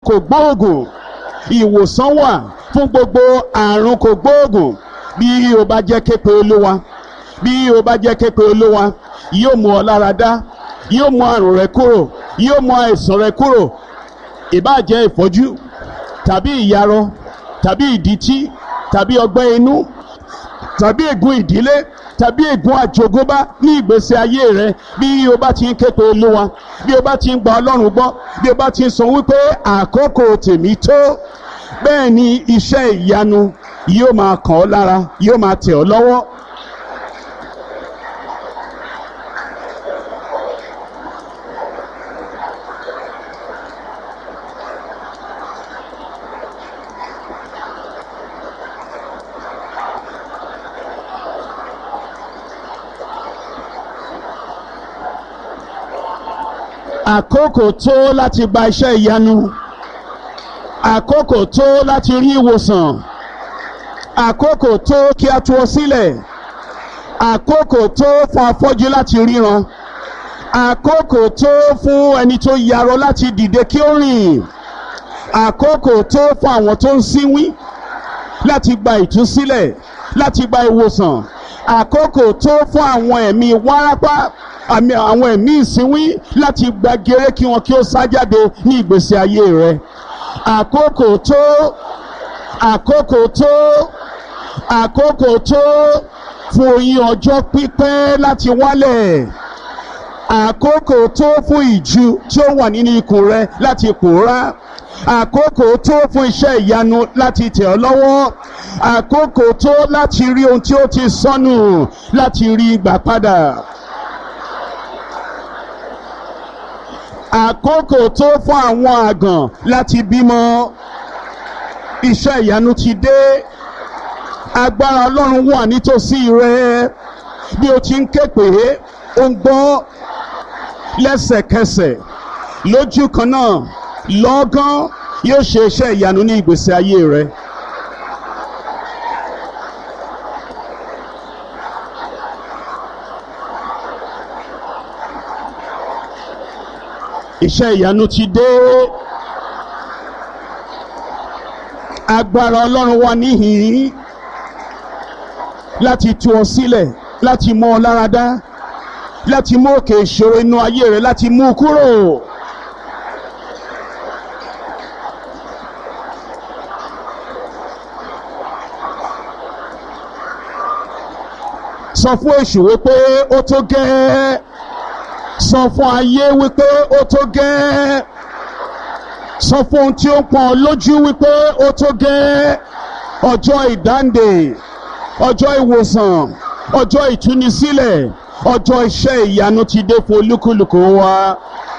kò gbóògùn ìwòsàn wà fún gbogbo àrùn kò gbóògùn bí o bá jẹ́ képe olúwa bí o bá jẹ́ képe olúwa yóò mú ọ lára dá yóò mú àrùn rẹ kúrò yóò mú àìsàn rẹ kúrò ìbáà jẹ́ ìfọ́jú tàbí ìyarọ tàbí ìdítí tàbí ọgbẹ́ inú tàbí ègún ìdílé tàbí ègún àjogúnbá ní ìgbésí ayé rẹ bí o bá ti ń ké pe olúwa bí o bá ti ń gba ọlọ́run gbọ́ bí o bá ti ń sọ wípé àkókò tèmi tó bẹ́ẹ̀ ni iṣẹ́ ìyanu yóò máa kàn ọ́ lára yóò máa tẹ̀ ọ́ lọ́wọ́. àkókò tó láti gba iṣẹ́ ìyanu àkókò tó láti rí ìwòsàn àkókò tó kí a tú ọ sílẹ̀ àkókò tó fún afọ́jú láti ríran àkókò tó fún ẹni tó yarọ láti dìde kí ó rìn àkókò tó fún àwọn tó ń sínwín láti gba ìtúsílẹ̀ láti gba ìwòsàn àkókò tó fún àwọn ẹ̀mí wárápá àmì àwọn ẹ̀mí ìsínwín láti gba gèrè kí wọn kí ó sá jáde ní ìgbésí ayé rẹ àkókò tó àkókò tó àkókò tó fún oyin ọjọ́ pípẹ́ láti wálẹ̀ àkókò tó fún ìju tí ó wà nínú ikùn rẹ láti pòórá àkókò tó fún iṣẹ́ ìyanu láti tẹ̀ ọ́ lọ́wọ́ àkókò tó láti rí ohun tí ó ti sọnù láti rí gbà padà. àkókò tó fún àwọn àgàn láti bímọ iṣẹ́ ìyanu ti dé agbára ọlọ́run wà nítòsí rẹ bí o ti ń ké pé ó ń gbọ́ lẹ́sẹ̀kẹsẹ̀ lójú kan náà lọ́gán yóò ṣe iṣẹ́ ìyanu ní ìgbésí ayé rẹ. iṣẹ́ ìyanu ti dé agbára ọlọ́run wà níhìn-ín láti tú ọ sílẹ̀ láti mú ọ lára dá láti mú òkè ìṣòro inú ayé rẹ láti mú u kúrò. sọ fún èṣù wípé ó tó gẹ́ẹ́ sọ fún ayé wípé ó tó gẹ́ẹ́ sọ fún ohun tí ó pọn lójú wípé ó tó gẹ́ẹ́ ọjọ́ ìdáǹdè ọjọ́ ìwòsàn ọjọ́ ìtúnisílẹ̀ ọjọ́ iṣẹ́ ìyanu ti dé fún olúkúlùkù wa.